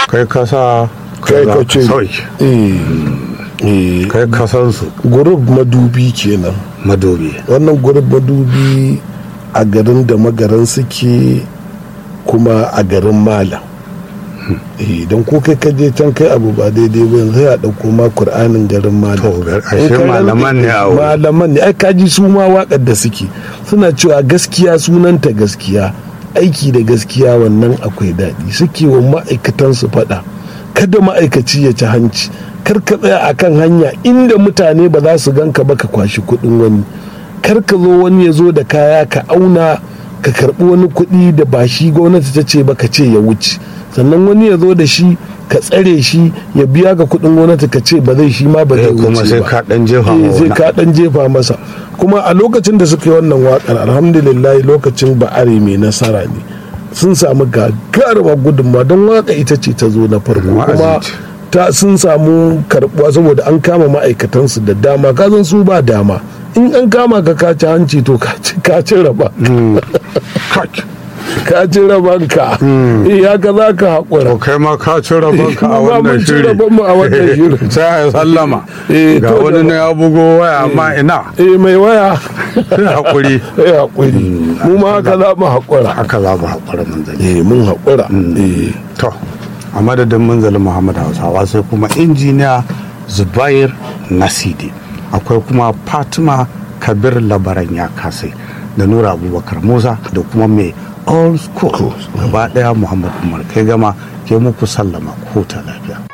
kai kasa kai ka ce sauki eh eh kai kasansu gurub madubi kenan madobi wannan gurub madubi a garin da magaran suke kuma a garin malam eh don ko kai ka je can kai abu ba daidai ba yanzu ya dauko ma qur'anin garin malam To, gar- ashe In ka malaman ne a wurin. malaman ne ai kaji su ma wakar da suke suna cewa gaskiya sunanta gaskiya aiki da gaskiya wannan akwai daɗi suke wa ma'aikatan su faɗa kada ma'aikaci ya ci hanci kar ka tsaya akan hanya inda mutane ba za su ganka ba ka kwashi kuɗin wani kar ka zo wani ya zo da kaya ka auna ka karɓi wani kuɗi da ba shi gwamnati ta ce ba ka ce ya wuce sannan wani ya zo da shi ka tsare shi ya biya ga kuɗin gwamnati ka ce ba zai shi ma ba zai Eh, wuce kuma sai ba. ka ɗan jefa Eh, ma sai wani. ka dan jefa masa kuma a lokacin da suka yi wannan wakar alhamdulillah lokacin ba'are mai nasara ne sun samu gagarumar gudunmawa don waka ita ce ta zo na farko Wa'azi kuma ce. ta sun samu karbuwa saboda an kama ma'aikatansu da dama kazan su ba dama in an kama ka kaci hanci to ka ci- ka ci raba Kak. ka ci rabanka eh haka za ka haƙura to kai ma ka ci rabonka a Mu ma wannan mun ci shiri rabonmu a wannan shirin. sai a sallama Eh, ga to wani da- ne ya bugo waya amma ina eh mai waya hakuri eh haƙuri mu ma haka za mu haƙura haka za mu haƙura manzali eh mun haƙura eh to a madadin manzali muhammad hausawa sai kuma injiniya zubair nasidi akwai kuma fatima kabir labaran ya kasai da nura abubakar musa da kuma mai all school gaba daya muhammad umar kai gama ke muku sallama ko ta lafiya